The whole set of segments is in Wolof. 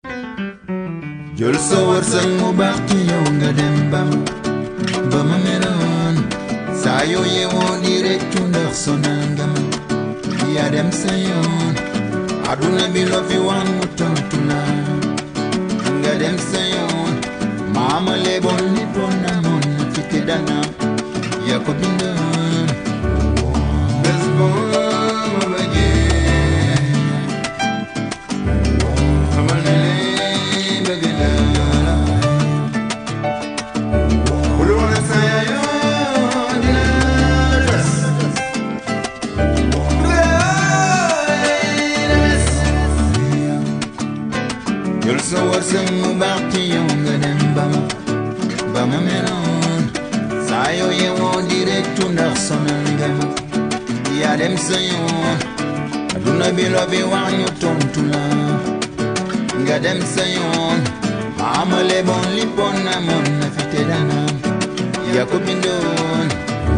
jël sa wërsëg mu baax ci yow nga dem ba ba ma meloon saa yoo yeewoo di réccu ndax sonal nga ma yaa dem sa yoon aduna bi loo fi wax mu tontu la nga dem sa yoon maama leboon li bon na moon na fi te dana yaa ko bindoon bés boo ma bëggee xamal ne lee bëgg naa la bul wane sa yaayoo dina des jël sa wërsëg mu baax ci yow nga dem ba ma ba ma meloon saa yoo yeewoo di réccu ndax sonal nga ma yaa dem sa yoon aduna bi loo fi wax ñu tontu la nga dem sa yoon maama leboon lippoon na moon na fi te dana yaa ko bindoon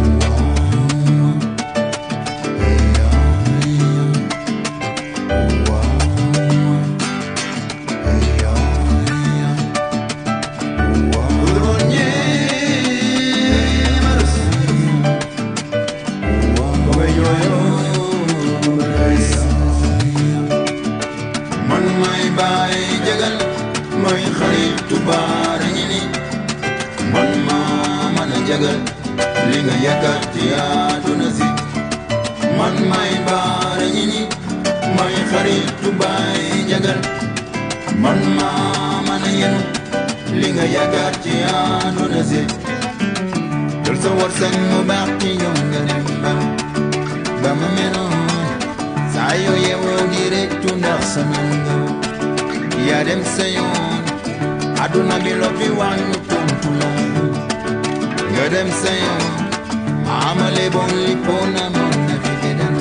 man may baay jagal may xaritu baara ñi ni man maa mën a jagal li nga yaakaar ci àdduna si man may baara ñi ni may xaritu baay jagal man maa mën a yenu li nga yaakaar ci àdduna si jël sa wërsëg mu baax ci yow nga dem ba ba ma meloon saa yoo yeewoo di réccu ndax sonal nga ma yaa dem sa yoon aduna bi loo fi wax ñu tontu la nga dem sa yoon amale bon li pona mon na fi te dana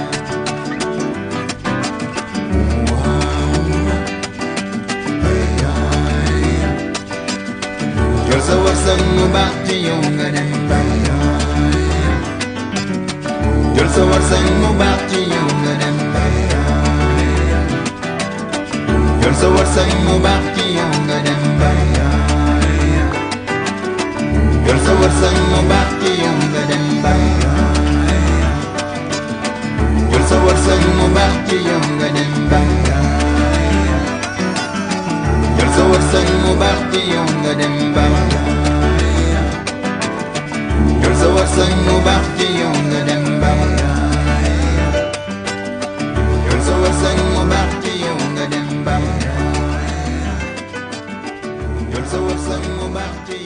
jël sa wërsëg mu baax ci yow nga dem ba jël sa wërsëg mu baax ci yow nga dem ba jël sa wërsëg mu baax ci yow nga dem ba jël sa wërsëg mu baax ci yow nga dem ba jël sa wërsëg mu baax ci yow nga dem ba jël sa wërsëg mu baax ci yow nga dem ba jël sa wërsëg mu baax ci yow nga dem ba jël sa wërsëg mu baax ci yow nga dem ba jël sa wërsëg mu baax ci